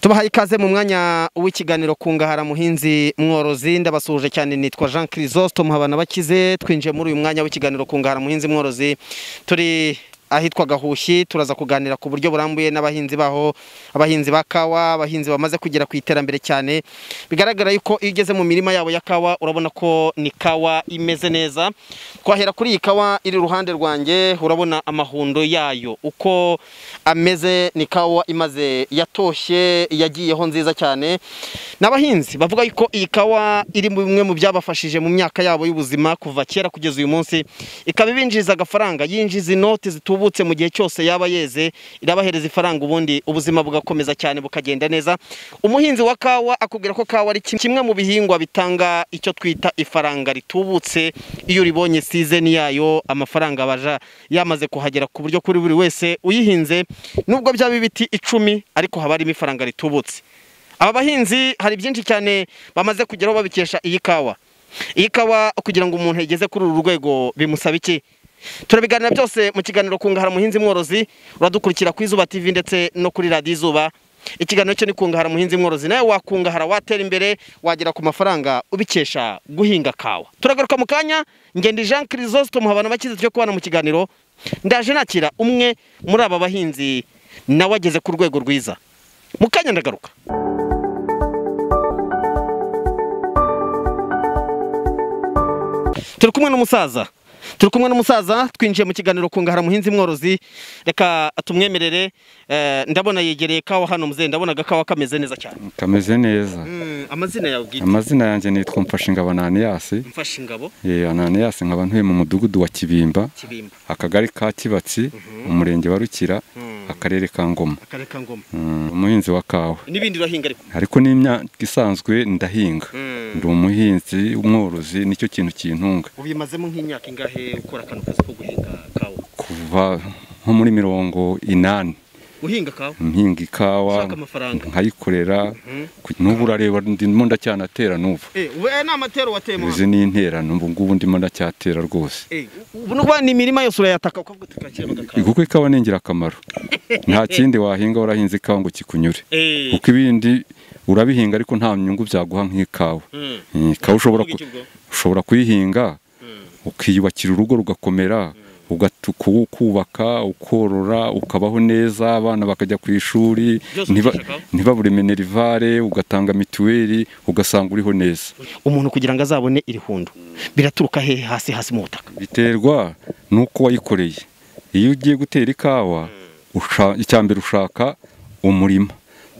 tubahaye ikaze mu mwanya w'ikiganiro kungahara muhinzi mworozi ndabasuhuje cyane nitwa jean kirisosito muhabana bakize twinjiye muri uyu mwanya w'ikiganiro kungahara muhinzi mworozi turi ahitwa gahushyi turaza kuganira ku buryo burambuye n'abahinzi baho abahinzi ba kawa abahinzi bamaze kugera ku iterambere cyane bigaragara yuko iyo ugeze mu mirima yabo ya kawa urabona ko ni kawa imeze neza twahera kuri iyi kawa iri iruhande rwanjye urabona amahundo yayo uko ameze ni kawa imaze yatoshye yagiyeho nziza cyane ni abahinzi bavuga yuko iyi kawa iri bimwe mu byabafashije mu myaka yabo y'ubuzima kuva kera kugeza uyu munsi ikaba ibinjiriza agafaranga yinjiza inoti zitubu yavutse mu gihe cyose yaba yeze irabahereza ifaranga ubundi ubuzima bugakomeza cyane bukagenda neza umuhinzi wa kawa akubwira ko kawa ari kimwe mu bihingwa bitanga icyo twita ifaranga ritubutse iyo uribonye sizeni yayo amafaranga abaja yamaze kuhagera ku buryo kuri buri wese uyihinze nubwo byaba ibiti icumi ariko haba harimo ifaranga ritubutse aba bahinzi hari byinshi cyane bamaze kugeraho babikesha iyi kawa iyi kawa kugira ngo umuntu yigeze kuri uru rwego bimusaba iki turabiganira byose mu kiganiro kungahara muhinzi mworozi uradukurikira ku izuba tv ndetse no kuri radiyo izuba ikiganiro cyo ni kungahara muhinzi mworozi nawe wakungahara watera imbere wagera ku mafaranga ubikesha guhinga kawa turagaruka mu kanya ngende jean kirisosito muhabana bakize cyo kubana mu kiganiro ndaje nakira umwe muri aba bahinzi nawe ageze ku rwego rwiza mu kanya ndagaruka turi kumwe n'umusaza turi kumwe n'umusaza twinjiye mu kiganiro kungahara muhinzi mworozi reka tumwemerere ndabona yegereye kawa hano muzehe ndabona agakawa kameze neza cyane kameze neza amazina yawe bwite amazina yanjye nitwa mfashingabo ananiyasi mfashe ingabo Eh, ananiyasi nkaba ntuye mu mudugudu wa kibimba kibimba akagari ka kibatsi umurenge wa rukira akarere ka ngoma akarere ka ngoma Mm, umuhinzi wa kawa n'ibindi urahinga ariko ariko n'imyaka isanzwe ndahinga Mm. ndi umuhinzi umworozi nicyo kintu kintunga ubimazemo nk'imyaka ingahe ukora akano kazi ko guhinga kawa kuva nko muri mirongo inani uhinga kawa mpinga ikawa Ushaka amafaranga. nkayikorera n'ubu urareba ndimo ndacyanatera n'ubu eh ubu eh, ni amatero wateyemo hano izi ni interano ubu ngubu ndimo ndacyatera rwose Eh, ubu n'ubwo ni imirima yose urayataka ukavuga tukakira bagakawa kuko ikawa ni ingirakamaro nta kindi wahinga warahinze ikawa ngo kikunyure eh kuko ibindi urabihinga ariko nta nyungu byaguha nk'ikawa mm. Mm, ikawa ushobora ku- Uvuga iki ubwo? ushobora kuyihinga Mm. ukiyubakira urugo rugakomera ugatuku ukubaka ukorora ukabaho neza abana bakajya ku ishuri Byose ntiba- ukishakaho? ntibabure minerivare ugatanga mituweli ugasanga uriho neza umuntu kugira ngo azabone iri hundo biraturuka hehe hasi hasi mu butaka biterwa n'uko wayikoreye iyo ugiye gutera ikawa usha- icya mbere ushaka umurima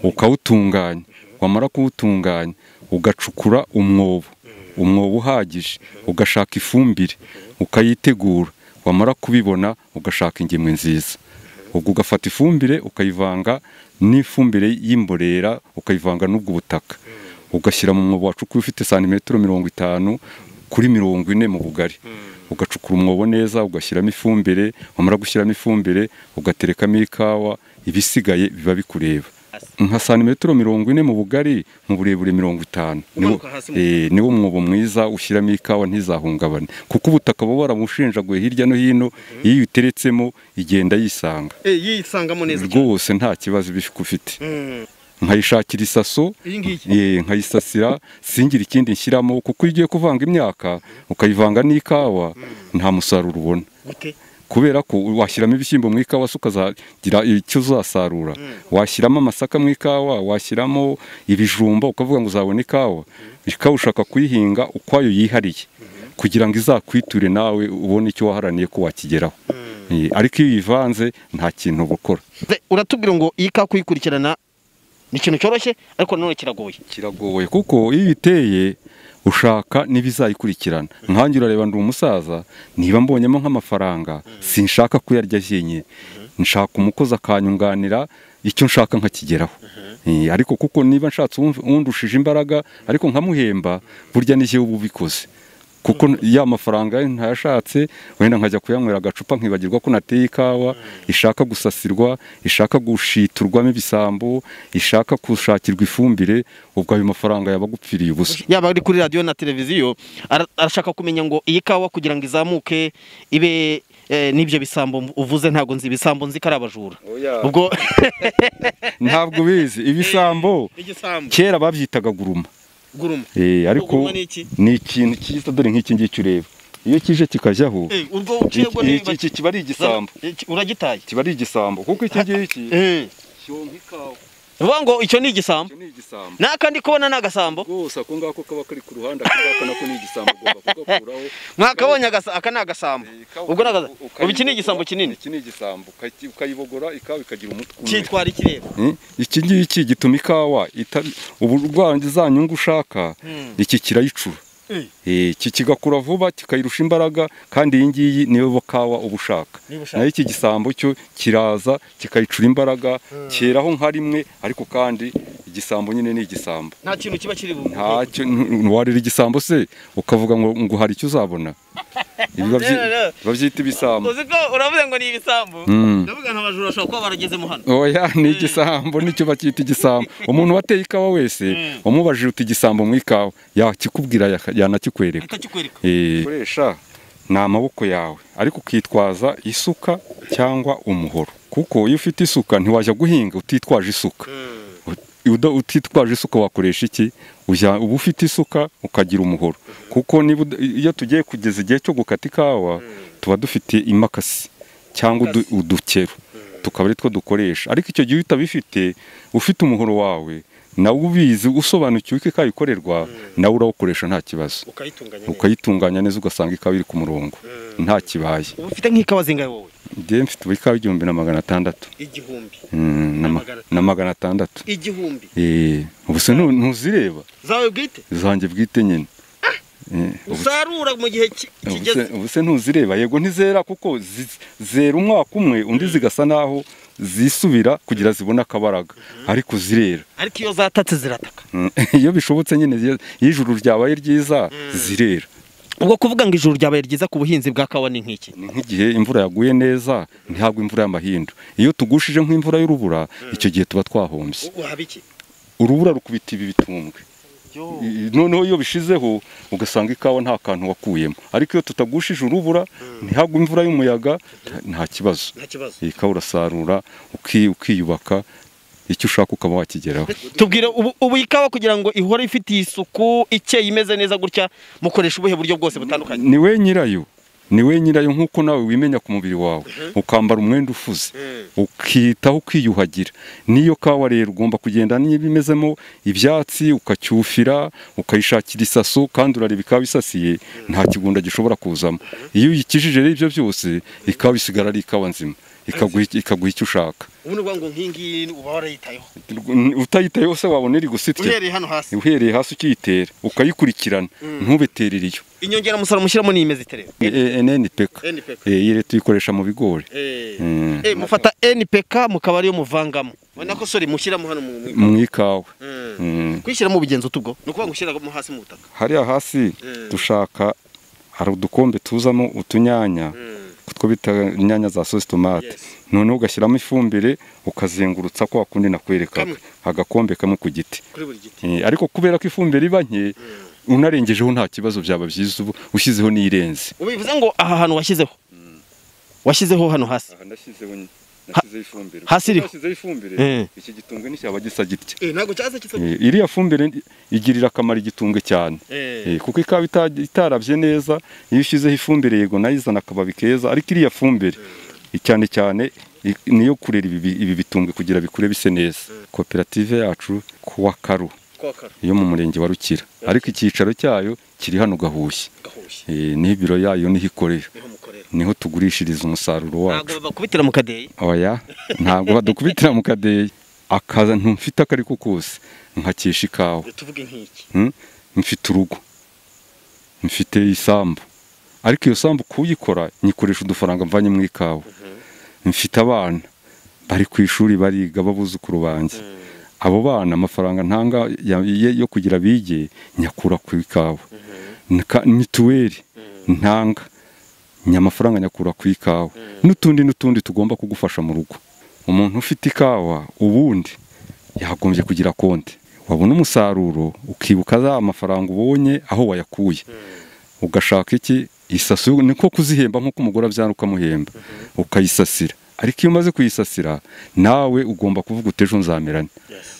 ukawutunganya wamara kuwutunganya ugacukura umwobo umwobo uhagije ugashaka ifumbire ukayitegura wamara kubibona ugashaka ingemwe nziza ubwo ugafata ifumbire ukayivanga n'ifumbire y'imborera ukayivanga n'ubwo butaka ugashyira mu mwobo wacukuye ufite santimetero mirongo itanu kuri mirongo ine mu bugari ugacukura umwobo neza ugashyiramo ifumbire wamara gushyiramo ifumbire ugaterekamo ikawa ibisigaye biba bikureba nka santimetero mirongo ine mu bugari mu burebure mirongo itanu niwo Umanuka hasi mu eh, niwo mwobo mwiza ushyiramo ikawa ntizahungabane kuko ubutaka buba baramushinjaguye hirya no hino iyo uyiteretsemo igenda yisanga eh yisangamo neza cyane rwose nta kibazo iba ufite Mm. nkayishakira isaso Iyi ngiyi? eh, nkayisasira singire ikindi nshyiramo kuko iyo ugiye kuvanga imyaka ukayivanga n'ikawa nta musaruro ubona gute kubera ko washyiramo ibishyimbo mu ikawa se ukazagira icyo uzasarura washyiramo amasaka mu ikawa washyiramo ibijumba ukavuga ngo uzabona ikawa ikawa ushaka kuyihinga ukwayo yihariye kugira ngo izakwiture nawe ubone icyo waharaniye ko wakigeraho Eh, ariko iyo uyivanze nta kintu uba ukora Ze, uratubwira ngo iyi ka kuyikurikirana ni ikintu cyoroshye ariko nanone kiragoye kiragoye kuko iyo uyiteye ushaka n'ibizayikurikirana nkanjye urareba ndi umusaza niba mbonyemo nk'amafaranga sinshaka kuyarya jyenyine nshaka umukozi akanyunganira icyo nshaka nkakigeraho Eh, ariko kuko niba nshatse uwumv- uwundushije imbaraga ariko nkamuhemba burya ni jyewe uba ubikoze kuko ya mafaranga ye ntayashatse wenda nkajya kuyanywera agacupa nkibagirwa ko nateye ikawa ishaka gusasirwa ishaka gushiturwamo ibisambo ishaka gushakirwa ifumbire ubwo ayo mafaranga yaba agupfiriye ubusa yaba ari kuri radiyo na televiziyo ara- arashaka kumenya ngo iyi kawa kugira ngo izamuke ibe eh, n'ibyo bisambo uvuze ntabwo nzi ibisambo nzi ko ari abajura ubwo ntabwo ubizi ibisambo igisambo kera babyitaga guruma guruma Eh, ariko Guruma ni iki? ni ikintu cyiza dore nk'iki ngiki ureba iyo kije kikajyaho Eh, ubwo uciyebwo iki- nimba iki iki kiba ari igisambo Iki- uragitaye kiba ari igisambo kuko iki ngiki Eh, cyonka ikawa vuga ngo icyo ni igisambo icyo ni igisambo n'aka ndi kubona ni agasambo rwose ako ngako kaba kari ku ruhande ako ngako nako ni igisambo ugomba kugakuraho mwakabonye agasa- aka ni agasambo Eh, ikawa ubwo ni agasa- uka- ubu iki ni ukayibogora, igisambo kinini iki ni igisambo ukayi- ukayibogora ikawa ikagira umutwe umwe. cyitwara ikirere Eh, iki ngiki gituma ikawa itari uburwayi za nyungu ushaka Hmm. iki kirayicura Eh. Eh, iki kigakura vuba kikayirusha imbaraga kandi iyi ngiyi niyo kawa uba ushaka Niba ushaka. nayo iki gisambo cyo kiraza kikayicura imbaraga cyeraho nka rimwe ariko kandi igisambo nyine ni igisambo nta kintu kiba kiri bu- ntacyo ntu- ntiwarira igisambo se ukavuga ngo ngo hari icyo uzabona Ibi babyi- No, no, no. babyita ibisambo uzi ko uravuze ngo ni ibisambo Mm. ndavuga nka abajura bashobora kuba baragezemo hano oya ni igisambo nicyo bacyita igisambo umuntu wateye ikawa wese umubajije uti igisambo mu ikawa yakikubwira yaka- yanakikwereka ahita kikwereka Eh, ukoresha ni amaboko yawe ariko ukitwaza isuka cyangwa umuhoro kuko iyo ufite isuka ntiwajya guhinga utitwaje isuka Uda- utitwaje isuka wakoresha iki Ujya- uba ufite isuka ukagira umuhoro kuko niba uda- iyo tugiye kugeza igihe cyo gukata ikawa tuba dufite imakasi cyangwa udu- udukero tukaba ari two dukoresha ariko icyo gihe iyo utabifite ufite umuhoro wawe nawe ubizi usobanukiwe ko ikawa ikorerwa nawe urawukoresha nta kibazo ukayitunganya neza ukayitunganya neza ugasanga ikawa iri ku murongo nta kibaye uba ufite nk'ikawa zingahe wowe njyewe mfite ubu ikawa igihumbi na magana atandatu igihumbi Mm, na ma- magana na magana atandatu igihumbi Eh, ubu se ntu- ntuzireba zawe bwite zanjye bwite nyine Eh, ubu se- usarura mu gihe ki- ubu se- kigeze ubu se ntuzireba yego ntizera kuko zi- zera umwaka umwe undi zigasa naho zisubira kugira zibone akabaraga ariko zirera ariko iyo zatatse zirataka Mm, iyo bishobotse nyine iyo iyo ijuru ryabaye ryiza zirera ubwo kuvuga ngo ijuru ryabaye ryiza ku buhinzi bwa kawa ni nk'iki ni nk'igihe imvura yaguye neza ntihabwe imvura y'amahindu iyo tugushije nk'imvura y'urubura icyo gihe tuba twahombye waba iki urubura rukubita ibi bitumbwe I- noneho iyo bishizeho ugasanga ikawa nta kantu wakuyemo ariko iyo tutagushije urubura ntihagwe imvura y'umuyaga nta- nta kibazo nta kibazo iyi kawa urasarura uki- ukiyubaka icyo ushaka ukaba wakigeraho tubwire ubu ubu ikawa kugira ngo ihore ifitiye isuku ikeye imeze neza gutya mukoresha ubuhe buryo bwose butandukanye ni we nyirayo ni we nyirayo nk'uko nawe wimenya ku mubiri wawe ukambara umwenda ufuze ukitaho ukiyuhagira n'iyo kawa rero ugomba kugenda niba imezemo ibyatsi ukacyufira ukayishakira isaso kandi urareba ikawa isasiye nta kigunda gishobora kuzamo iyo uyikijije rero ibyo byose ikawa isigara ari ikawa nzima ikaguha ikaguha icyo ushaka ubu ni ukuvuga ngo nk'ingiyi uba warayitayeho utayitaye wose wabona iri gusitya uhereye hano hasi uhereye hasi ukiyitera ukayikurikirana ntubeterere iyo inyongeramusaruro mushyiramo ni imeze iterera NNPK NPK. Eh, iyi leta uyikoresha mu bigori Mm. Eh, mufata NPK mukaba ariyo muvangamo ubona ko sori mushyiramo hano mu mu- mu ikawa Mm. Mm. kwishyiramo ubigenza ute ubwo ni ukuvuga ngo ushyiramo hasi mu butaka hariya hasi Mm. dushaka hari udukombe tuzamo utunyanya two bita inyanya za sositomate Yes. noneho ugashyiramo ifumbire ukazengurutsa kwa kundi nakwerekaga Kamwe. agakombe kamwe ku giti kuri buri giti Eh, ariko kubera ko ifumbire iba nke unarengejeho nta kibazo byaba byiza ubu ushyizeho n'iyirenze ubu bivuze ngo aha hantu washyizeho washyizeho hano hasi aha ndashyizeho nashyizeho ifumbire hasi iriho? nashyizeho ifumbire Eh. iki gitumbwe n'icyaba gisa gitya ntabwo cyaza kitso Eh, iriya fumbire igirira akamaro igitumbwe cyane Eh, kuko ikawa ita- itarabye neza iyo ushyizeho ifumbire yego nayo izana akababi keza ariko iriya fumbire cyane cyane i- niyo kurera ibi ibi bitumbwe kugira bikure bise neza koperative yacu kuwa karu kwakara yo mu murenge wa Rukira ariko icyicaro cyayo kiri hano Gahushye gahushye Eh, niho ibiro yayo niho ikorera niho mukorera niho tugurishiriza umusaruro wacu ntabwo bakubitira mu kadeyi oya ntabwo badukubitira mu kadeyi akantu mfite ako ari ko kose nkakisha ikawa tuvuge nk'iki Hmm? mfite urugo mfite isambu ariko iyo sambu kuyikora nyikoresha udufaranga mvanye mu ikawa mfite abana bari ku ishuri bariga babuzukuru banjye abo bana amafaranga ntanga ya- ye- yo kugira bige nyakura ku ikawa Nka- mituweli ntanga nyamafaranga nyakura ku ikawa n'utundi n'utundi tugomba kugufasha mu rugo umuntu ufite ikawa ubundi yagombye kugira konti wabona umusaruro ukibuka za mafaranga ubonye aho wayakuye ugashaka iki isaso niko kuzihemba nk'uko umugore abyara ukamuhemba ukayisasira ariko iyo umaze kuyisasira nawe ugomba kuvuga uti ejo nzamerane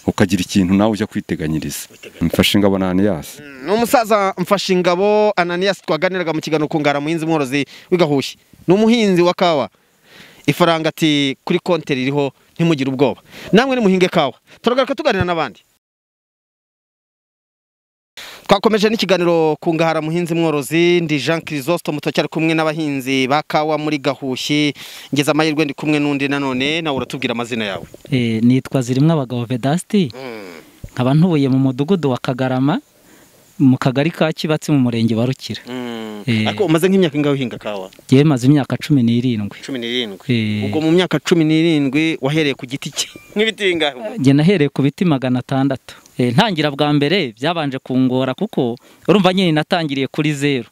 ukagira ikintu nawe ujya kwiteganyiriza mfashe ingabo yasi ni umusaza mfashingabo ananiyasi twaganiraga mu kiganiro kungara muhinzi mworozi w'igahushye ni umuhinzi wa kawa ifaranga ati kuri konti ririho ntimugire ubwoba namwe nimuhinge kawa turagaruka tuganira n'abandi twakomeje n'ikiganiro ku ngahara muhinzi mworozi ndi jean kirisosito muto cyari kumwe n'abahinzi ba kawa muri gahushyi ngeze amahirwe ndi kumwe n'undi nanone nawe uratubwira amazina yawe Eh, nitwa zirimo abagabo vedasiti nkaba ntuye mu mudugudu wa kagarama mu kagari ka kibatsi mu murenge wa rukira Eh. ariko umaze nk'imyaka ingahe uhinga kawa ngewe maze imyaka cumi n'irindwi cumi n'irindwi Eh. ubwo mu myaka cumi n'irindwi wahereye ku giti cye nk'ibiti bingahe ubwo? njye nahereye ku biti magana atandatu Eh, ntangira bwa mbere byabanje kungora kuko urumva nyine natangiriye kuri zeru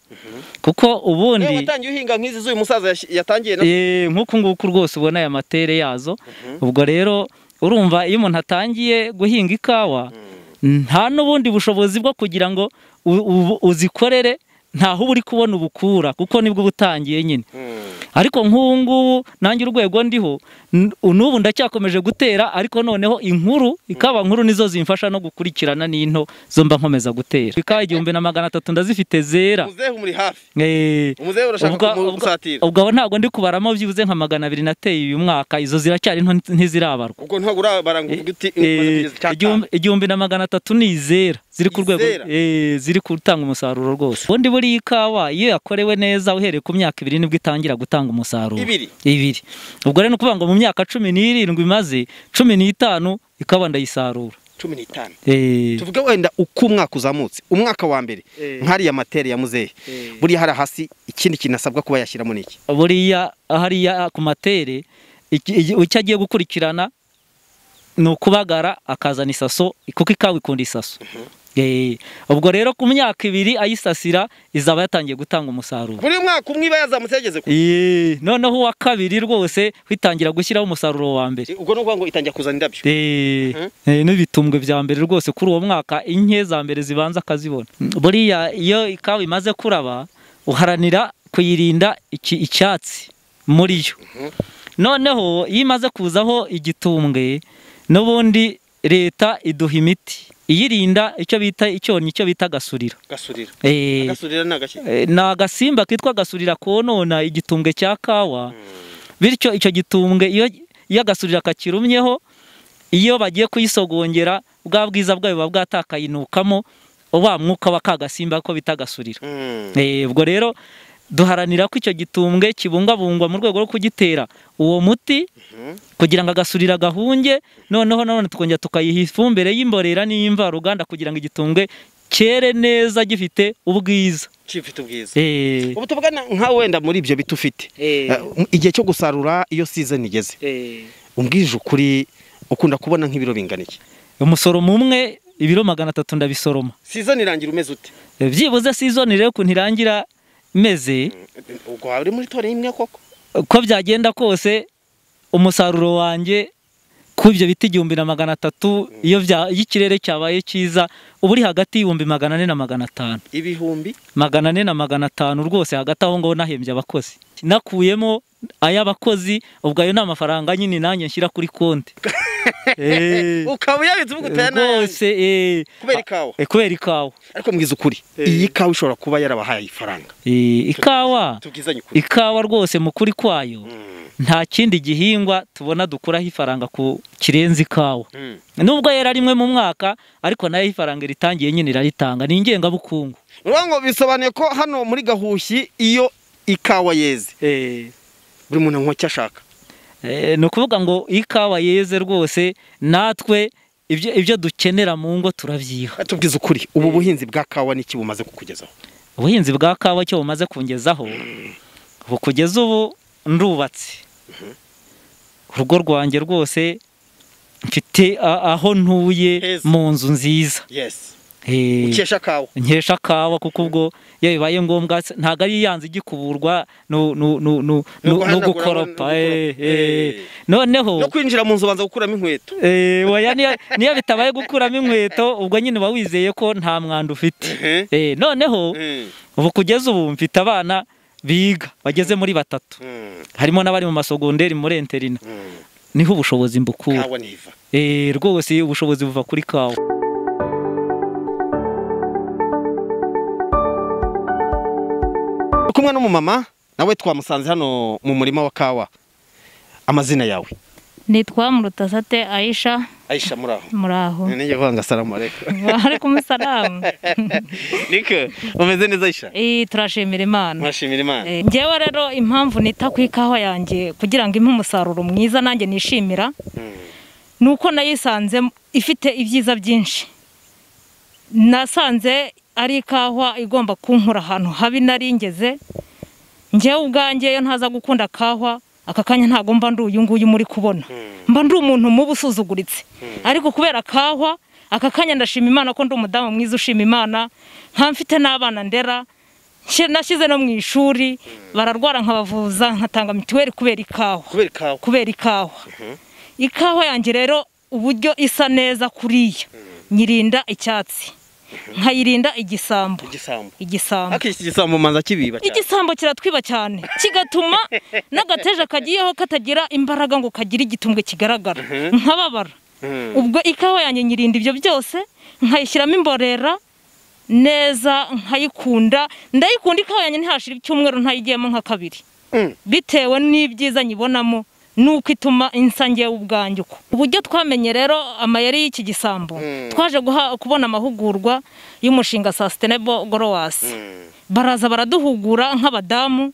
kuko Yewe ubundi watangiye uhinga nk'izi z'uyu musaza yash- yatangiye na Eh, nk'uku nguku rwose ubona aya matere yazo ubwo rero urumva iyo umuntu atangiye guhinga ikawa nta n'ubundi bushobozi bwo kugira ngo u- u- uzikorere ntaho uba uri kubona ubukura kuko nibwo uba utangiye nyine ariko nk'ubu ngubu nanjye urwego ndiho n- n'ubu ndacyakomeje gutera ariko noneho inkuru ikawa nkuru nizo zimfasha no gukurikirana n'into zo mba nkomeza gutera ikawa igihumbi na magana atatu ndazifite zera muzehe umuri hafi Eh, umuzehe urashaka ubwo- ubwo- kumusatira ubwo abo ntabwo ndi kubaramo byibuze nka magana abiri nateye uyu mwaka izo ziracyari nto ntizirabarwa ubwo ntabwo urabara ngo uvuge uti umaze Eh, kugeza icyaka. igihumbi- igihumbi na magana atatu ni izera ziri ku rwego Izera? eh, ziri gutanga umusaruro rwose ubundi buriya ikawa iyo yakorewe neza uhereye ku myaka ibiri nibwo itangira gutanga umusaruro Ibiri? ibiri ubwo rero ni ukuvuga ngo mu myaka cumi n'irindwi maze cumi n'itanu ikawa ndayisarura cumi n'itanu Eh, tuvuge wenda uko umwaka uzamutse umwaka wa mbere nk'ariya materi ya muzehe buriya hari hasi ikindi kintu asabwa kuba yashyiramo ni iki buriya hariya ku matere iki- iki- icyo agiye gukurikirana ni ukubagara akazana isaso kuko ikawa ikunda isaso Eh, ubwo rero ku myaka ibiri ayisasira izaba yatangiye gutanga umusaruro buri mwaka umwe iba yazamutse yageze ku Eh, noneho uwa kabiri rwose witangira gushyiraho umusaruro wa mbere ubwo ni ukuvuga ngo itangira kuzana indabyo Eh, eh, n'ibitumbwe bya mbere rwose kuri uwo mwaka inke za mbere zibanza akazibona buriya iyo ikawa imaze kuraba uharanira kuyirinda iki- icyatsi muri yo noneho iyo imaze kuzaho igitumbwe n'ubundi leta iduha imiti iyirinda icyo bita icyonnyi icyo bita gasurira gasurira Eh, gasurira ni agashyi Eh, ni agasimba kitwa gasurira konona igitumbwe cya kawa bityo icyo gitumbwe iyo iyo agasurira kakirumyeho iyo bagiye kuyisogongera bwa bwiza bwayo buba bwatakayinukamo wa mwuka wa ka gasimba ko bita gasurira Mm. Eh, ubwo rero duharanira ko icyo gitumbwe kibungabungwa mu rwego rwo kugitera uwo muti kugira ngo agasurira gahunge noneho nanone tukongera tukayiha ifumbire y'imborera n'iy'imvaruganda kugira ngo igitumbwe cyere neza gifite ubwiza kifite ubwiza Eh, ubu tuvugana nka wenda muri ibyo biti ufite Eh. Eh, igihe cyo gusarura iyo season igeze eh, umbwije ukuri ukunda kubona nk'ibiro bingana iki umusoromo umwe ibiro magana atatu ndabisoroma season irangira umeze ute Eh, byibuze sizoni rero ukuntu irangira meze ubwo waba uri muri tore imwe koko uko byagenda kose umusaruro wanjye ku ibyo biti igihumbi na magana atatu iyo bya- iyo ikirere cyabaye cyiza uba uri hagati y'ibihumbi magana ane na magana atanu ibihumbi magana ane na magana atanu rwose hagati aho ngaho nahembye abakozi nakuyemo ay'abakozi ubwo ayo ni amafaranga nyine nanjye nshyira kuri konti Eh, ukaba uyabitse uvuga utaya n'ayandi rwose eh, kubera ikawa eh, kubera ikawa ariko mbwiza ukuri iyi kawa ishobora kuba yarabahaye ifaranga Eh, ikawa tubwizanye ukuri ikawa rwose mu kuri kwayo nta kindi gihingwa tubona dukuraho ifaranga ku kirenze ikawa Mm. nubwo yera rimwe mu mwaka ariko nayo ifaranga ritangiye nyine iraritanga ni ingengabukungu urabona ngo bisobanuye ko hano muri gahushyi iyo ikawa yeze buri muntu anywa icyo ashaka Eh, ni ukuvuga ngo ikawa yeze rwose natwe ibyo ibyo dukenera mu ngo turabyiha tubwiza ukuri ubu buhinzi bwa kawa niki bumaze kukugezaho ubuhinzi bwa kawa cyo bumaze kungezaho ubu kugeza ubu ndubatse urugo rwanjye rwose mfite a- aho ntuye Heza. mu nzu nziza yesi Eh, ukesha kawa nkesha kawa kuko ubwo iyo bibaye ngombwa se- ntabwo ari yanze igukuburwa no no no No no no- no guhanagura, no- gukoropa eh, no- eh. eh. no noneho kwinjira mu nzu ubanza gukuramo inkweto eh, oya niyo- niyo bitabaye gukuramo inkweto ubwo nyine uba wizeye ko nta mwanda ufite Ehe. Eh, noneho Mm. ubu kugeza ubu mfite abana biga bageze muri batatu harimo n'abari mu masogonderi muri enterina niho ubushobozi mbukura kawa niva Eh, rwose ubushobozi buva kuri kawa uri kumwe n'umumama nawe twamusanze hano mu murima wa kawa amazina yawe nitwa murutasate ayisha ayisha muri aho muri aho nijye kuvuga ngo asalamu alaikum waalaikum salamu niko umeze neza ayisha Eh, turashimira imana mwashimira imana Eh, njyewe rero impamvu nita ku ikawa yanjye kugira ngo impe umusaruro mwiza nanjye nishimira ni uko nayisanze ifite ibyiza byinshi nasanze ari ikawa igomba kunkura ahantu habi naringeze njyewe ubwanjye iyo ntaza gukunda kawa aka kanya ntabwo mba ndi uyu nguyu muri kubona mba ndi umuntu mubi usuzuguritse ariko kubera kawa aka kanya ndashima imana ko ndi umudamu mwiza ushima imana nka mfite n'abana ndera Nshi- nashyize no mu ishuri bararwara nkabavuza nkatanga mituweli kubera ikawa kubera ikawa kubera ikawa ikawa yanjye rero uburyo isa neza kuriya nyirinda icyatsi nkayirinda igisambo igisambo igisambo ariko iki gisambo manza kibiba cyane igisambo kiratwiba cyane kigatuma n'agateja kagiyeho katagira imbaraga ngo kagire igitumbwe kigaragara nkababara Mhm. ubwo ikawa yanjye nyirinda ibyo byose nkayishyiramo imborera neza nkayikunda ndayikunda ikawa yanjye ntihashira icyumweru ntayigiyemo nka kabiri Mm. bitewe n'ibyiza nyibonamo nuko ituma insa ngewe ubwanjye uko uburyo twamenye rero amayeri y'iki gisambo twaje guha- kubona amahugurwa y'umushinga sustainable growers baraza baraduhugura nk'abadamu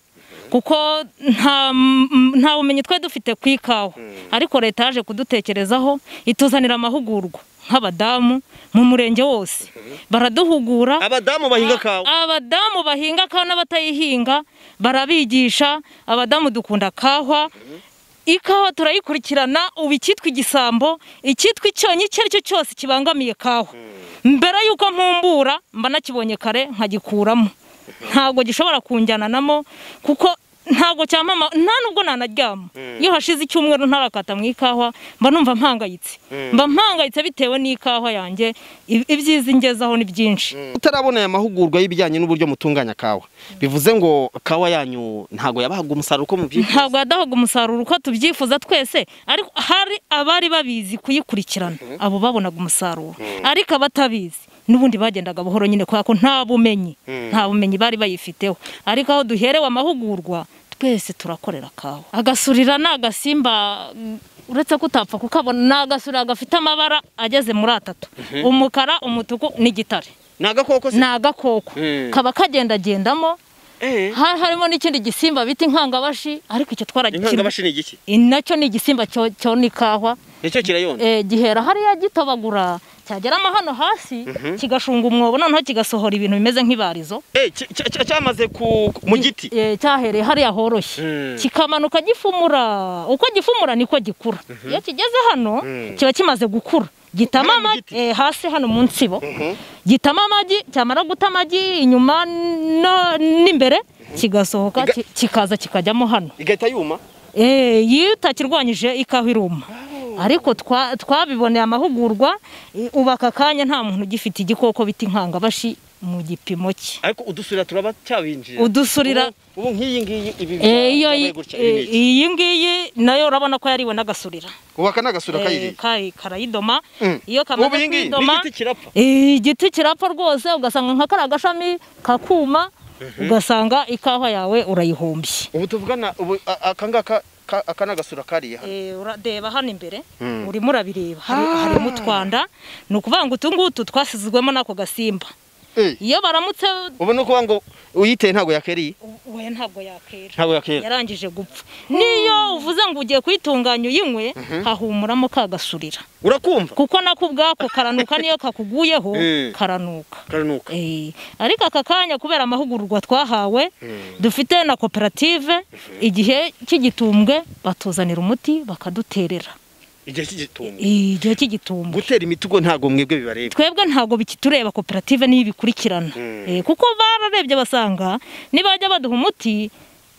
kuko nta m- nta bumenyi twari dufite ku ikawa ariko leta yaje kudutekerezaho ituzanira amahugurwa nk'abadamu mu murenge wose baraduhugura abadamu bahinga kawa abadamu bahinga kawa n'abatayihinga barabigisha abadamu dukunda kahwa ikawa turayikurikirana ubu icyitwa igisambo icyitwa icyonyi icyo ari cyo cyose kibangamiye kawa mbere y'uko mpumbura mba nakibonye kare nkagikuramo ntabwo gishobora kunjyananamo kuko ntabwo cyamama nta nubwo nanaryama iyo hashize icyumweru ntarakata mu ikawa mba numva mpangayitse mba mpangayitse bitewe n'ikawa yanjye i- ibyiza ingezaho ni byinshi utarabona aya mahugurwa y'ibijyanye n'uburyo mutunganya kawa bivuze ngo kawa yanyu ntago yabahaga umusaruro uko mubyifuza ntabwo yadahaga umusaruro uko tubyifuza twese ariko hari abari babizi kuyikurikirana abo babonaga umusaruro ariko abatabizi n'ubundi bagendaga buhoro nyine kubera ko nta bumenyi nta bumenyi bari bayifiteho ariko aho duherewe amahugurwa twese turakorera kawa agasurira ni agasimba mm, uretse ko utapfa kukabona ni agasurira gafite amabara ageze muri atatu umukara umutuku n'igitare ni agakoko se ni agakoko Mm. kaba kagendagendamo Eh, Ha- harimo n'ikindi gisimba bita inkangabashi ariko icyo inkangabashi twaragikinira ni igiki nacyo ni igisimba cyo- cyona ikawa nicyo kirayona Eh, gihera hariya gitobagura cyageramo hano hasi kigashunga umwobo noneho kigasohora ibintu bimeze nk'ibarizo Eh, cy- cy- cy- cyamaze ku mu giti Eh, cyahereye hariya horoshye Mm. kikamanuka gifumura uko gifumura niko gikura iyo kigeze hano kiba kimaze gukura gitama Hano mu amagi giti? eh, hasi hano mu nsibo gitama amagi cyamara guta amagi inyuma no- n'imbere kigasohoka Iga- ki- kikaza kikajyamo hano igahita yuma Eh, iyo utakirwanyije ikawa iruma ariko twa- twabiboneye amahugurwa eh, ubu aka kanya nta muntu ugifite igikoko bita inkangabashi mu gipimo cye ariko udusurira turaba cyabinjira udusurira ubu nk'iyi ngiyi ibi Eh, iyo byabaye yi- gutya, ibi eh, ni iki? iyi ngiyi nayo urabona ko yariwe n'agasurira ubu aka ni agasura Eh, kayiriye ka- karayidoma Mm. iyo ubu kamaze iyi ngiyi kwidoma n'igiti kirapfa eh, igiti kirapfa rwose ugasanga nka kariya gashami kakuma ugasanga ikawa yawe urayihombye ubu tuvugana ubu a- aka ngaka ka- aka ni agasura kariye hano Eh, uradeba hano imbere Mm. urimo urabireba hari- harimo utwanda ni ukuvuga ngo utu ngutu twasizwemo n'ako gasimba Eh, iyo baramutse ubu ni ukuvuga ngo uyiteye ntabwo yakeriye u- we ntabwo yakera ntabwo yakera yarangije gupfa n'iyo uvuze ngo ugiye kuyitunganya uyinywe hahumuramo kagasurira urakumva kuko nako ubwako karanuka niyo kakuguyeho Mm. karanuka karanuka Eh, ariko aka kanya kubera amahugurwa twahawe dufite na koperative igihe cy'igitumbwe batuzanira umuti bakaduterera igihe cy'igitungo Eh, igihe cy'igitumbwe gutera imiti ubwo ntabwo mwebwe bibareba twebwe ntabwo bikitureba koperative niyo ibikurikirana Eh, kuko bararebye basanga nibajya baduha umuti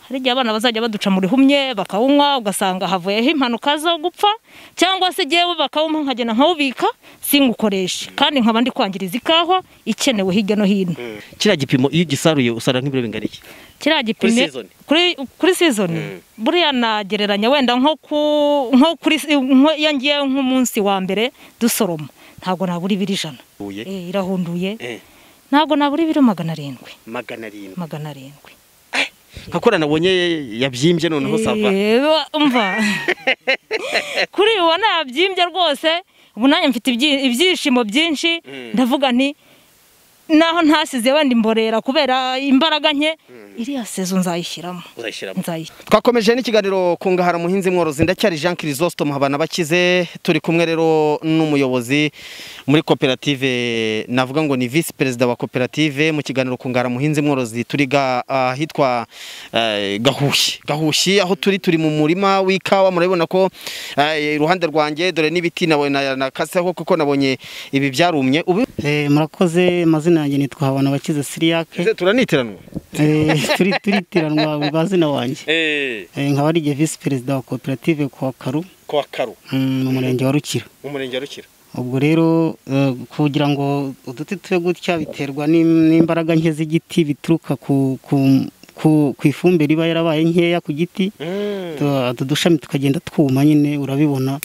hari igihe abana bazajya baduca mu rihumye bakawunywa ugasanga havuyeho impanuka zo gupfa cyangwa se jyewe bakawumpa nkagenda nkawubika singukoreshe kandi nkaba ndi kwangiriza ikawa ikenewe hirya no hino kiriya gipimo iyo ugisaruye usarura nk'ibiro bingana iki kiriya Kuri gipine season. kuri kuri season buriya nagereranya wenda nko ku nko kuri nko iyo ngiye nk'umunsi wa mbere dusoroma ntabwo nabura ibiro ijana Huye. Eh, irahunduye Eh, ntabwo nabura ibiro magana arindwi magana arindwi magana arindwi nkakora nabonye yabyimbye noneho sava Eh, ba- umva kuri ubu nabyimbye rwose ubu nanjye mfite ibyi- ibyishimo byinshi Mm. ndavuga nti naho ntasize wenda imborera kubera imbaraga nke iriya sezo nzayishyiramo uzashyiramo nzayishyiramo twakomeje n'ikiganiro ku ngahara muhinzi mworozi ndacyari jean kirisositomu habana bakize turi kumwe rero n'umuyobozi muri koperative navuga ngo ni visi perezida wa koperative mu kiganiro ku ngahara muhinzi mworozi turi ga- ahitwa eh, gahushyi gahushyi aho turi turi mu murima w'ikawa murabibona ko eh, iruhande rwanjye dore n'ibiti nabo- na- nakaseho kuko nabonye ibi byarumye ubu Eh, murakoze amazina yanjye nitwa habana abakize siriyake Ese turanitiranwa turitiranwa bwa zina wanjye Eh, nkaba ari igihe visi perezida wa koperative kwa karu kwa karu mm, mu murenge wa rukira mu murenge wa rukira ubwo rero eh, kugira ngo uduti tube gutya biterwa n'im- n'imbaraga nke z'igiti bituruka ku ku- ku- ku ifumbire iba yarabaye nkeya ku giti Tu- utu dushami tukagenda twuma nyine urabibona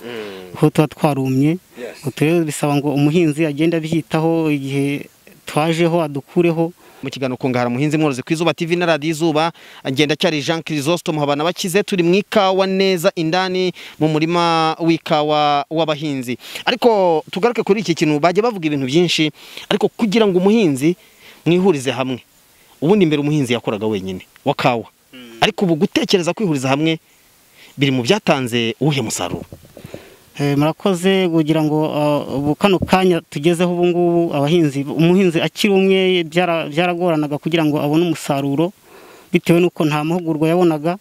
aho tuba twarumye Utu rero bisaba ngo umuhinzi agende abyitaho igihe twajeho adukureho mu kiganiro kungahara muhinzi mworozi ku izuba tv na radiyo izuba agenda cyari jean kirisositomu habana bakize turi mu ikawa neza indani mu murima w'ikawa w'abahinzi ariko tugaruke kuri iki kintu bajya bavuga ibintu byinshi ariko kugira ngo umuhinzi mwihurize hamwe ubundi mbere umuhinzi yakoraga wenyine wa kawa ariko ubu gutekereza kwihuriza hamwe biri mu byatanze uwuhe musaruro Eh, murakoze kugira ngo ah, ubu kano kanya tugezeho ubu ngubu abahinzi umuhinzi akiri umwe byara- byaragoranaga kugira ngo abone umusaruro bitewe n'uko nta mahugurwa yabonaga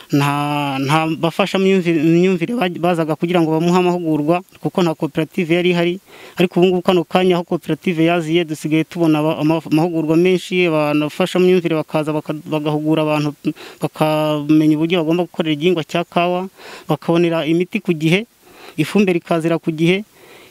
nta nta bafashamyumvire myumvire ba- bazaga kugira ngo bamuhe amahugurwa kuko nta koperative yari ihari ariko ubu ngubu kano kanya aho koperative yaziye dusigaye tubona aba- ama- amahugurwa menshi abafashamyumvire bakaza baka- bagahugura abantu bakamenya uburyo bagomba gukorera igihingwa cya kawa bakabonera imiti ku gihe ifumbire ikazira ku gihe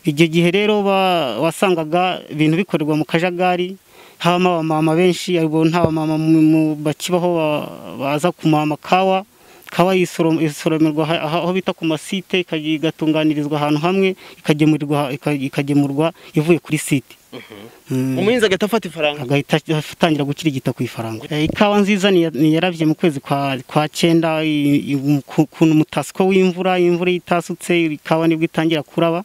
icyo gihe rero ba- wasangaga ibintu bikorerwa mu kajagari habamo abamama benshi ariko nta bamama mu- mu- bakibaho ba- baza kumama kawa kawa yisorom- isoromerwa ha- aha- aho bita ku masite ikajya- igatunganirizwa ahantu hamwe ikagemurirwa ika- ikagemurwa ivuye kuri site Mm umuhinzi agahita afata ifaranga agahita atangira gukirigita ku ifaranga Eh, ikawa nziza niya- niyarabye mu kwezi kwa kwa cyenda i- i- ku- kuntu mutasiko w'imvura imvura itasutse ikawa nibwo itangira kuraba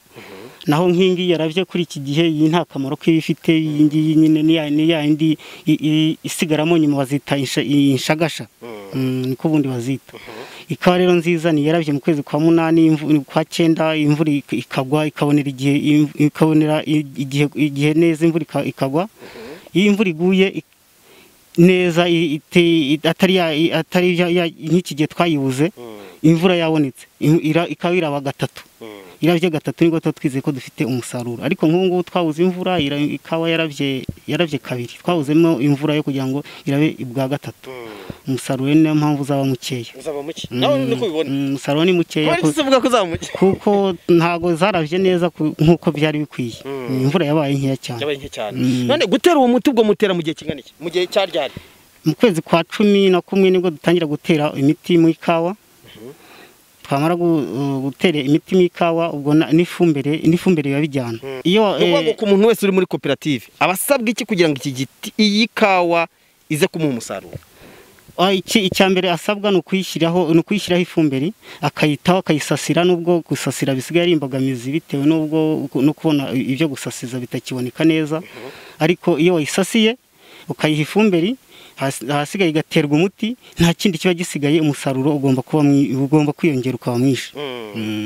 naho nkingi yarabye kuri iki gihe iyi nta kamaro kiba ifite iyi ngiyi nyine ni ya- ni ya yindi i- i- isigaramo nyuma bazita insha- inshagasha Mm, niko ubundi bazita ikawa rero nziza niyarabye mu kwezi kwa munani imvu- kwa cyenda imvura ik- ikagwa ikabonera igihe im- ikabonera i- igihe igihe neza imvura ika- ikagwa iyo imvura iguye i- neza i- ite- i- atari ya- i- atari ya- ya- nk'iki gihe twayibuze imvura yabonetse im- ira- ikaba iraba gatatu irabye gatatu nibwo tuba twizeye ko dufite umusaruro ariko nk'ubu ngubu twabuze imvura ira- ikawa yarabye yarabye kabiri twabuzemo imvura yo kugira ngo irabe ibwa gatatu umusaruro rero niyo mpamvu uzaba mukeya uzaba muke nawe niko ubibona Mm, umusaruro ni mukeya kubera ku- iki se uvuga ko uzaba muke kuko ntabwo zarabye neza ku- nk'uko byari bikwiye imvura yabaye nkeya cyane yabaye nke cyane Mm. none gutera uwo muti ubwo mutera mu gihe kingana iki mu gihe cyaryari mu kwezi kwa cumi na kumwe nibwo dutangira gutera imiti mu ikawa twamara gu- uh, gutera imiti mu ikawa ubwo na- n'ifumbire n'ifumbire biba bijyana iyo ni ukuvuga ngo eh, ku muntu wese uri muri koperative aba asabwa iki kugira ngo iki giti iyi kawa ize kumuha umusaruro ah, iki- icya mbere asabwa ni ukuyishyiraho ni ukuyishyiraho ifumbire akayitaho akayisasira n'ubwo gusasira bisigaye ari imbogamizi bitewe n'ubwo no kubona ibyo gusasiza bitakiboneka neza ariko iyo wayisasiye ukayiha ifumbire hasi- ahasigaye igaterwa umuti nta kindi kiba gisigaye umusaruro ugomba kuba mwi- ugomba kwiyongera ukaba mwinshi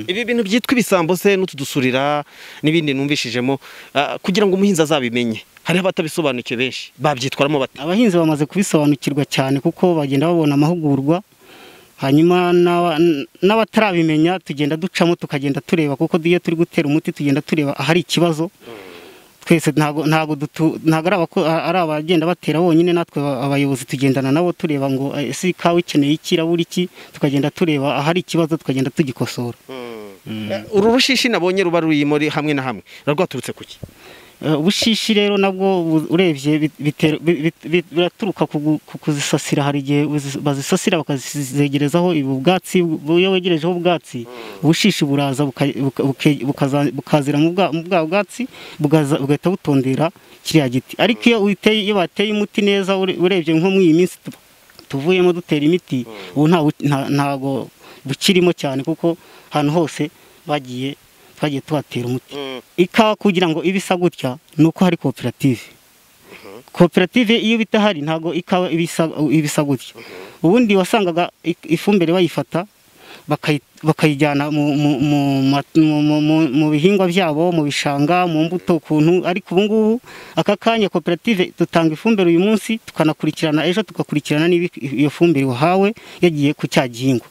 ibi bintu byitwa ibisambo se n'utudusurira n'ibindi numvishijemo ah, kugira ngo umuhinzi azabimenye hariho abatabisobanukiwe benshi babyitwaramo bate abahinzi bamaze kubisobanukirwa cyane kuko bagenda babona amahugurwa hanyuma n'aba- n- n'abatarabimenya tugenda ducamo tukagenda tureba kuko iyo turi gutera umuti tugenda tureba ahari ikibazo twese ntago ntago dutu- ntago ari abako- ari abagenda batera bonyine natwe aba- abayobozi tugendana nabo tureba ngo eh, ese ikawa ikeneye iki irabura iki tukagenda tureba ahari ikibazo tukagenda tugikosora Eh, uru rushishi nabonye ruba ruri muri hamwe na hamwe rwaturutse ku ki Eh, ubushishi rero nabwo bu- urebye bit- bitero- bi- bi- bi- biraturuka ku gu- ku kuzisasira hari igihe uzi- bazisasira bakazizegerezaho ubu bwatsi bu- iyo wegerejeho ubwatsi ubushishi buraza buka- buka- buke- bukaza- bukazira mu bwa mu bwa bwatsi bugaza- bugahita butondera kiriya giti ariko iyo uyiteye- iyo bateye umuti neza ure- urebye nko muri iyi minsi tu- tuvuyemo dutera imiti ubu nta bu- nta- ntago bukirimo cyane kuko ahantu hose bagiye twagiye tuhatera umuti ikawa kugira ngo ibe isa gutya ni uko hari koperative koperative iyo bitahari ntabwo ikawa iba isa- iba isa gutya ubundi wasangaga i- ifumbire bayifata bakayi- bakayijyana mu- mu- mu ma- mu- mu- mu- mu bihingwa byabo mu bishanga mu mbuto ukuntu ariko ubu ngubu aka kanya koperative dutanga ifumbire uyu munsi tukanakurikirana ejo tugakurikirana niba iyo fumbire wahawe yagiye ku cya gihingwa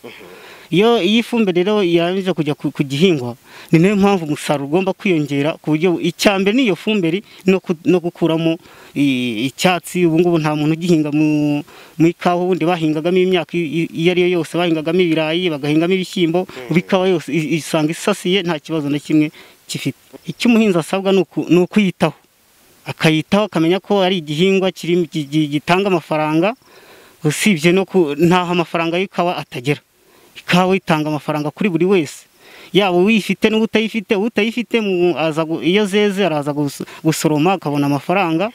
iyo iyi fumbire rero yarangije kujya ku ku gihingwa ni nayo mpamvu umusaruro ugomba kwiyongera ku buryo icya mbere n'iyo fumbire no ku- no gukuramo i- icyatsi ubu ngubu nta muntu ugihinga mu mu ikawa ubundi bahingagamo imyaka i- i- iyo ari yo yose bahingagamo ibirayi bagahingamo ibishyimbo ubu ikawa yose i- isanga isasiye nta kibazo na kimwe gifite icyo umuhinzi asabwa ni uku- ni ukuyitaho akayitaho akamenya ko ari igihingwa kiri- gi- gi- gitanga amafaranga usibye no ku ntaho amafaranga y'ikawa atagera ikawa itanga amafaranga kuri buri wese yaba uyifite n'utayifite utayifite mu- aza gu- iyo zeze araza gus- gusoroma akabona amafaranga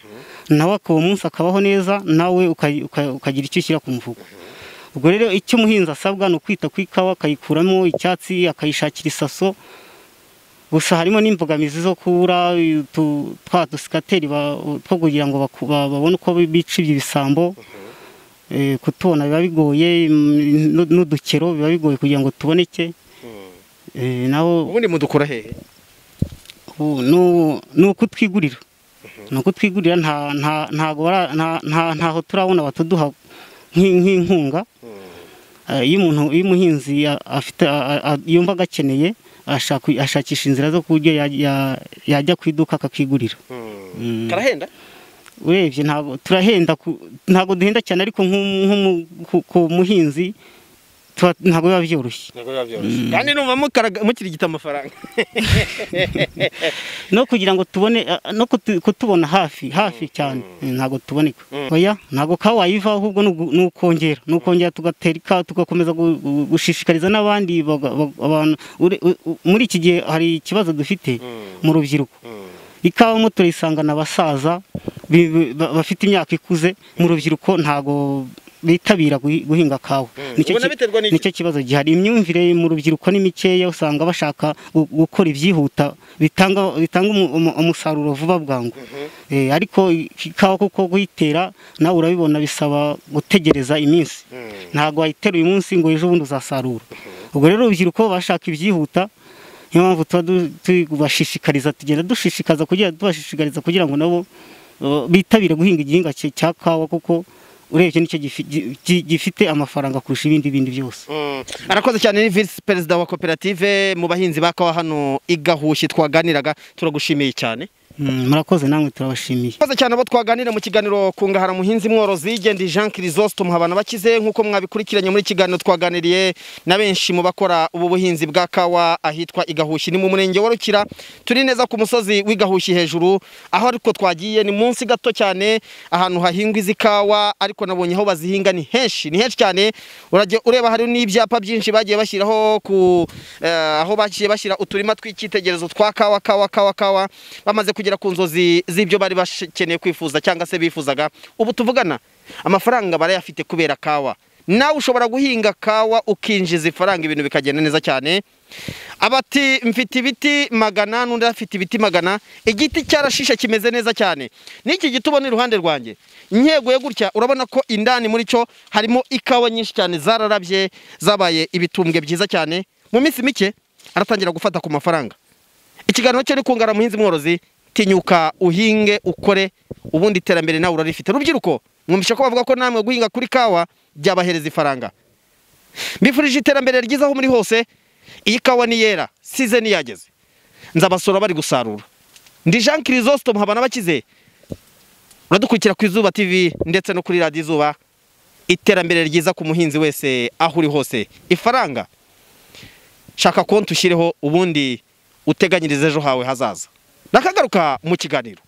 nawe akaba umunsi akabaho neza nawe uka- uka- ukagira icyo ushyira ku mufuka ubwo rero icyo umuhinzi asabwa ni ukwita ku ikawa akayikuramo icyatsi akayishakira isaso gusa harimo n'imbogamizi zo kubura utu- twa dusikateri ba- two kugira ngo baku- ba- babone uko bica ibyo bisambo Eh, kutubona biba bigoye mm, n'u- n'udukero biba bigoye kugira ngo tuboneke Eh, naho ubundi mudukura hehe ubu ni u- ni ukutwigurira ni ukutwigurira nta- nta- ntago bara- nta- nta- ntaho turabona batuduha nk'i- nk'inkunga Eh, iyo umuntu iyo umuhinzi a- afite a- a- yumva agakeneye ashaka- ashakisha inzira zo ku buryo ya- ya- yajya ku iduka akakigurira Mm. karahenda urebye ntabwo turahenda ku- ntabwo duhenda cyane ariko nk'umu- nk'umu- ku- ku muhinzi tuba- ntabwo biba byoroshye kandi numva mukaraga- mukirigita amafaranga no kugira ngo tubone a- no kutu- kutubona hafi hafi cyane ntabwo tuboneka oya ntabwo kawa wayivaho ahubwo ni ugu- ni ukongera ni ukongera tugatera ikawa tugakomeza gu- gu- gushishikariza n'abandi baga- baga- abantu Ure- u- u- muri iki gihe hari ikibazo dufite mu rubyiruko ikawa mo turayisangana abasaza bi- bi- ba- bafite imyaka ikuze mu rubyiruko ntabwo bitabira guhi- guhinga kawa Nicyo ubona ki- biterwa n'iki? nicyo kibazo gihari imyumvire mu rubyiruko ni mikeya usanga bashaka gu- gukora ibyihuta bitanga bitanga umu- umu- umusaruro vuba bwangu Eh, ariko ikawa kuko kuyitera nawe urabibona bisaba gutegereza iminsi ntabwo wayitera uyu munsi ngo ejo bundi uzasarura ubwo rero urubyiruko bashaka ibyihuta niyo mpamvu tuba du- tubashishikariza tugenda dushishikaza kugira tubashishikariza kugira ngo nabo uh, bitabire guhinga igihingwa cya- cya kawa kuko urebye nicyo gifi- gi- gi- gifite amafaranga kurusha ibindi bindi byose arakoze cyane ni visi perezida wa koperative mu bahinzi ba kawa hano i gahushyi twaganiraga turagushimiye cyane Mm, murakoze namwe turabashimiye Mbaza cyane abo twaganira mu kiganiro kungahara muhinzi mworozi gendi Jean Chrysostome habana bakize nkuko mwabikurikiranye muri kiganiro twaganiriye na benshi mu bakora ubu buhinzi bwa kawa ahitwa Igahushi ni mu murenge wa Rukira turi neza ku musozi w'Igahushi hejuru aho ariko twagiye ni munsi gato cyane ahantu hahingwa izi kawa ariko nabonye aho bazihinga ni henshi ni henshi cyane urajya ureba hari n'ibyapa byinshi bagiye bashyiraho ku eh, aho bagiye bashyira uturima tw'icyitegererezo twa kawa kawa kawa kawa bamaze kugera ku nzozi z'ibyo bari bakeneye kwifuza cyangwa se bifuzaga ubu tuvugana amafaranga barayafite kubera kawa nawe ushobora guhinga kawa ukinjiza ifaranga ibintu bikagenda neza cyane abati mfite ibiti magana n'undi afite ibiti magana igiti cyarashishe kimeze neza cyane n'iki giti ubona iruhande rwanjye integuye gutya urabona ko indani muri cyo harimo ikawa nyinshi cyane zararabye zabaye ibitumbwe byiza cyane mu minsi mike aratangira gufata ku mafaranga ikiganiro cyo kungara muhinzi mworozi tinyuka uhinge ukore ubundi iterambere nawe urarifite rubyiruko mwumvishe ko bavuga ko namwe guhinga kuri kawa byabahereza ifaranga mbifurije iterambere ryiza aho muri hose iyi kawa ni yera size yageze nzabasura bari gusarura ndi jean kirisositomu habana bakize uradukurikira ku izuba tv ndetse no kuri radiyo izuba iterambere ryiza ku muhinzi wese aho uri hose ifaranga shaka konti ushyireho ubundi uteganyirize ejo hawe hazaza nakagaruka mu kiganiro